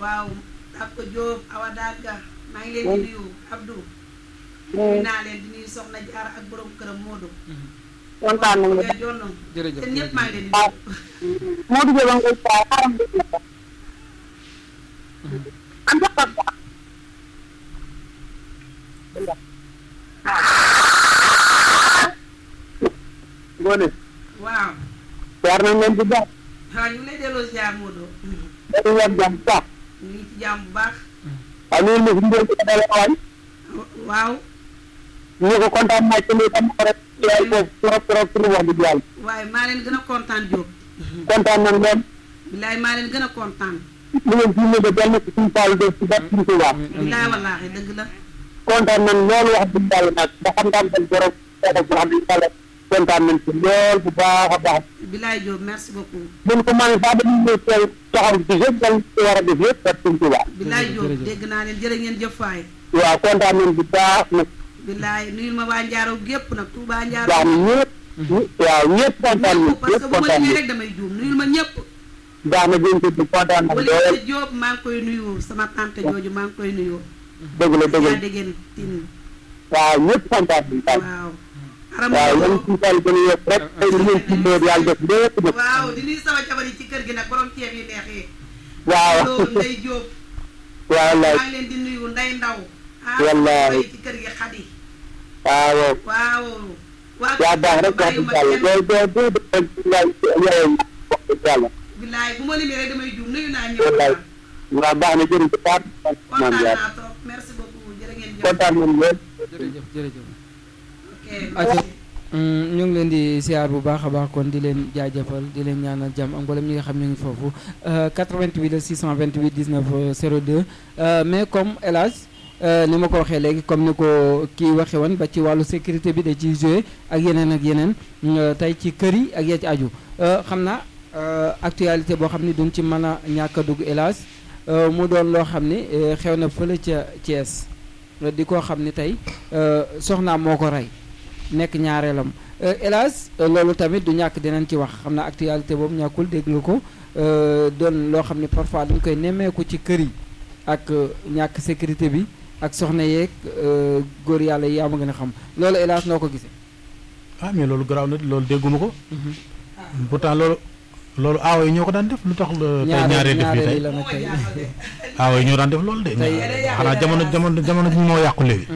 waaw Abdou Diop Awa Daga maa ngi leen di nuyu Abdou nuyu naa leen di nuyu Soxna Jaara ak borom këram Modou kontaan nañu nga jonn jërëjëf te ñëpp maa ngi leen di waaw nuyu Modou Diop a ngi koy saa xaram bi la ko am sa xar baax ngoone waaw jaar nañ leen bu baax waaw ñu ngi lay delloo ziar Modou dañu yàgg jàmm bu baax ñu ngi ci jàmm bu baax waaw loolu la suñu doon dala waay waaw ñu ko kontaan naa ci lii tam rek yaay boobu trop trop trop wax dëgg yàlla waaye maa leen gën a kontaan Diop kontaan nañ leen bilaay maa leen gën a kontaan li ngeen fi mu ne yal na ko suñu Fall def ci bat suñu Tuubaa bilaay wallaahi dëgg la kontaan nañ loolu wax dëgg yàlla nag ba xam daan dañ borom wax dëgg yàlla kontaan nañ ci lool bu baax a baax bilaay Diop merci beaucoup buñ ko mën sax dañuy ñëw teew taxaw ci yëpp dañ ci war a def yëpp bat suñu Tuubaa bilaay Diop jërëjëf. dégg naa leen jërë ngeen jëf faay waaw kontaan nañ bu baax nag bilaay nuyul ma waa Njaaro gépp nag Touba Njaaro baax na ñëpp waaw ñëpp kontaan nañ ñëpp parce que ñëpp bu ma kontaan limee nañ rek damay juum nuyul ma ñëpp baax na jëm ci kontaan nañ wala lool Diop maa ngi koy nuyu sama tante jooju maa ngi koy nuyu dëgg la dëgg yaa la déggeen tin waaw ñëpp kontaan nañ daal waaw aram waaw yan suñu Fall gën a yokk rek tey li ngeen ci loolu yàlla def lépp nag waaw di nuyu sama jabar yi ci kër gi nag borom ceeb yi neex yi waaw loolu Ndey Diop waaw maa wallaay ngi leen di nuyu Ndey Ndaw ah Wallaahi. sama ci kër gi Xadi waaw waaw waa yaa baax rek wax dëgg yàlla doo doo doo doo yaay yaay wax dëgg yàlla bilaay bu ma limee rek damay juum nuyu naa wallaay ñëpp waaw baax na jërëjëf Fatou maam kontaan Diar naa trop merci beaucoup jërë ngeen jëf kontaan nañ lool jërëjëf jërëjëf ok Aca ñu ngi leen di siyaar bu baax a baax kon di leen jaajëfal di leen ñaanal jàmm ak mboolem ñi nga xam ñu ngi foofu euh, 88 la 628 19 euh, 02 euh, mais comme El Hadj euh, ni ma ko waxee léegi comme ni ko kii waxee woon ba ci wàllu sécurité bi da ciy joué ak yeneen ak yeneen euh, tey ci kër yi ak ya ci aju Euh, xam naa euh, actualité boo xam ni duñ ci mën a ñàkk a dugg El Hadj euh, mu doon loo xam ni euh, xew na fële ca Thiès euh, di koo xam ni tey euh, soxnaam moo ko rey nekk ñaareelam Euh, hélas euh, loolu tamit du ñàkk dinañ ci wax xam naa actualité boobu ñàkkul dégg nga ko euh, doon loo xam ne parfois dañ koy nemmeeku ci kër yi ak euh, ñàkk sécurité bi ak soxna yeeg euh, góor yàlla yi yaa ma gën a xam loolu hélas noo ko gisee. ah mais loolu garaaw na loolu dégguma ko pourtant loolu loolu aawa yi ñoo ko daan def lu tax la tey ñaaree def bi ñaareel yi tey la nag tey. aawa yi ñoo daan def loolu de Tey- xanaa jamono jamono jamono ji moo yàqu léegi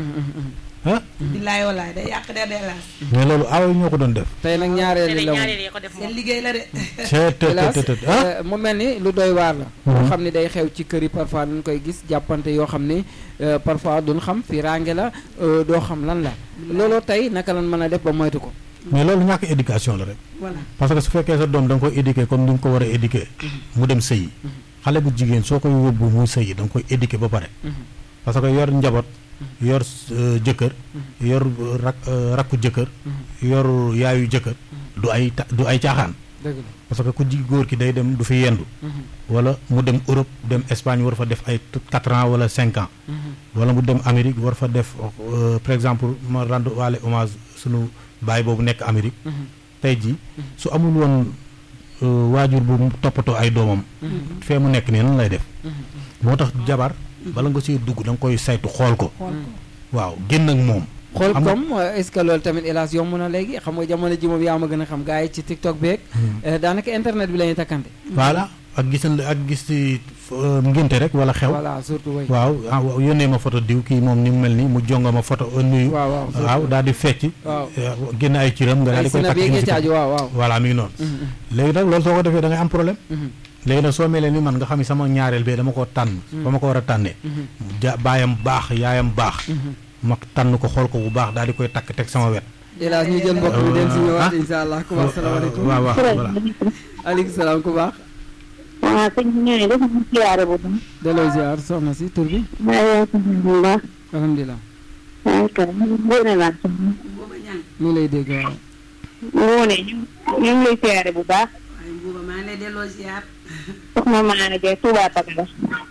ah bilaay walaay day yàq de de laas mais loolu aawa yi ñoo ko doon def tey nag ñaareel yi la moom. ñaareel yi ko def seen moom liggéey la de c'est te hélas te te te ah euh, mu mel ni lu doy waar la. Mhm. loo xam ni day xew ci kër yi parfois dañ koy gis jàppante yoo xam ni euh, parfois duñ xam fi range la euh, doo xam lan la. looloo tey naka lan mën a def ba moytu ko. mais loolu ñàkk éducation la rek voilà parce que su fekkee sa doom da nga koy éduquer comme ni nga ko war a éduquer mu dem sëyi xale bu jigéen soo koy yóbbu muy sëyi da nga koy éduquer ba pare parce que yor njaboot yor euh, jëkkër yor euh, rak euh, rakku jëkkër yor yaayu jëkkër du ay ta- du ay caaxaan dëgg la. parce que ku ji góor ki day dem du fi yendu wala mu dem Europe dem Espagne war fa def ay quatre ans wala cinq ans wala mu dem Amérique war fa def euh, par exemple ma rendre waale hommage sunu baay boobu nekk Amérique tey jii su amul woon euh, waajur bu mu toppatoo ay doomam fee mu nekk nii nan lay def moo tax jabar bala nga siy dugg da nga koy saytu xool ko waaw génn ak moom xool xam nga- comme euh, est-ce que loolu tamit hélas yomb na léegi xam nga jamono ji moom yaa ma gën a xam gars yi ci TikTok beeg. euh, daanaka internet bi la ñuy takkante. voilà ak gisan ak gis ci euh, ngénte rek wala xew voilà surtout way waaw ah, waaw, yónnee ma photo diw kii moom ni mu mel ni mu jonga ma photo euh, nuyu waaw waaw surtout. waaw daal di fecc waaw eh, génn ay ciram nga daal ay di koy sinab takk yeeg ci ci aju waaw waaw. voilà mi ngi noonu Mhm, léegi nag loolu soo ko defee da ngay am problème mhm, léegi nag soo melee ni man nga xam ne sama ñaareel bee dama ko tànn ba ma ko war a tànnee mhm, ja baayam baax yaayam baax mhm. ma tànn ko xool ko bu baax daal di koy takk teg sama wet hélas ñu jël mbokk mi dem si ñëwaat ah. incha allah ku baax salaamaaleykum. waaw waaw voilà aleykum salaam ku baax. waaw sëñ bi ñëwee dafa ñu siyaare bu baax delloo ziar soxna si tur bi. maa ngi sant bu baax alhamdulilah. waaye kay ngoone laa sant mbuuba ñang ñu ngi lay dégg waaw. ngoone ñu ñu ngi lay siyaare bu baax waaye mbuuba maa ngi lay delloo ziar soxna Maane Jaay Touba Pakala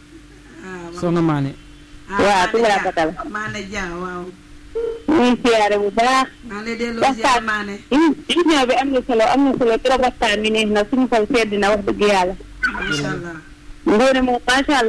ah soxna Maane. waaw Touba Pakala Maane Dia waaw ñu ngi siyaare bu baax maa ngi lay delloo ziar Maane émission bi am na solo am na solo trop waxtaan bi neex na suñu xol sedd na wax dëgg yàlla macha allah ngoone moom macha allah